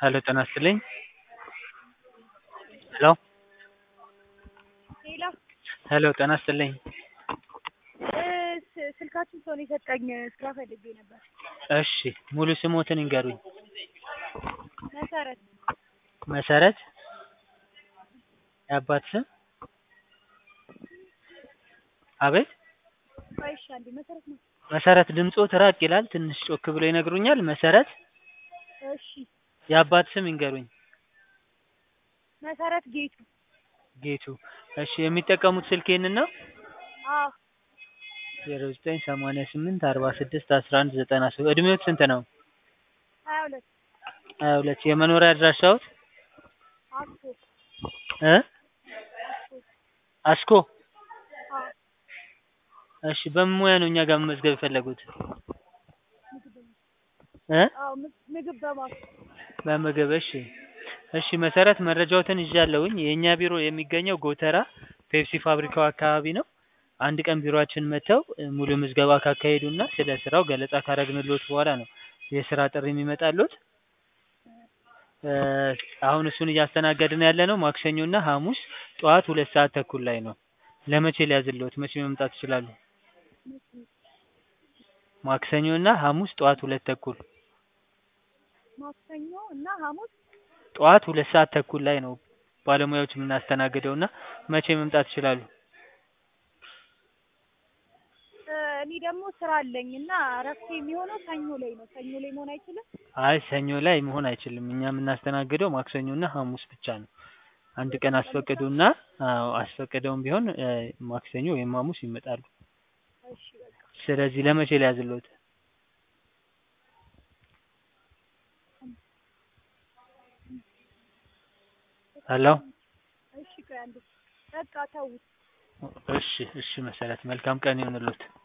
ሄሎ ጤና ይስጥልኝ ሄሎ ሄሎ ሄሎ ጤና ይስጥልኝ ስ- ስልካችሁን ሰው ነው የሰጠኝ ስራ ፈልጌ ነበር። እሺ ሙሉ ስሞትን ይንገሩኝ መሰረት መሰረት የአባት ስም አቤት ቆይ እሺ አንዴ መሰረት ነው። መሰረት ድምጾት ራቅ ይላል ትንሽ ጮክ ብሎ ይነግሩኛል መሰረት እሺ የአባት ስም ይንገሩኝ መሰረት ጌቱ። ጌቱ እሺ የሚጠቀሙት ስልክ ይህንን ነው አዎ ዜሮ ዘጠኝ ሰማንያ ስምንት አርባ ስድስት አስራ አንድ ዘጠና ሶስት እድሜዎት ስንት ነው ሀያ ሁለት ሀያ ሁለት የመኖሪያ አድራሻዎት አስኮ እ አስኮ አስኮ አዎ እሺ በምን ሙያ ነው እኛ ጋር መመዝገብ የፈለጉት ምግብ በማ እ አዎ ም- ምግብ በማስ በምግብ እሺ እሺ መሰረት መረጃዎትን ይዣለሁኝ የእኛ ቢሮ የሚገኘው ጎተራ ፔፕሲ ፋብሪካው አካባቢ ነው አንድ ቀን ቢሮአችን መጥተው እ ሙሉ ምዝገባ ካካሄዱና ስለ ስራው ገለጻ ካረግንልዎት በኋላ ነው የስራ ጥሪ የሚመጣልዎት እ አሁን እሱን እያስተናገድን ያለነው ማክሰኞና ሐሙስ ጠዋት ሁለት ሰዓት ተኩል ላይ ነው ለመቼ ሊያዝልዎት መቼ መምጣት ይችላሉ ማክሰኞና ሐሙስ ጠዋት ሁለት ተኩል ማክሰኞ እና ሐሙስ ጠዋት ሁለት ሰዓት ተኩል ላይ ነው ባለሙያዎች የምናስተናግደው እና መቼ መምጣት ይችላሉ? እ እኔ ደግሞ ስራ አለኝ እና እረፍቴ የሚሆነው ሰኞ ላይ ነው። ሰኞ ላይ መሆን አይችልም? አይ ሰኞ ላይ መሆን አይችልም። እኛ የምናስተናግደው ማክሰኞና ሐሙስ ብቻ ነው። አንድ ቀን አስፈቅዱና አዎ አስፈቅደውም ቢሆን እ ማክሰኞ ወይም ሐሙስ ይመጣሉ። እሺ በቃ ስለዚህ ለመቼ ሊያዝልዎት? ሄሎ እሺ ቆይ አንዴ በቃ ተውት። እሺ እሺ መሰረት መልካም ቀን ይሁንልዎት።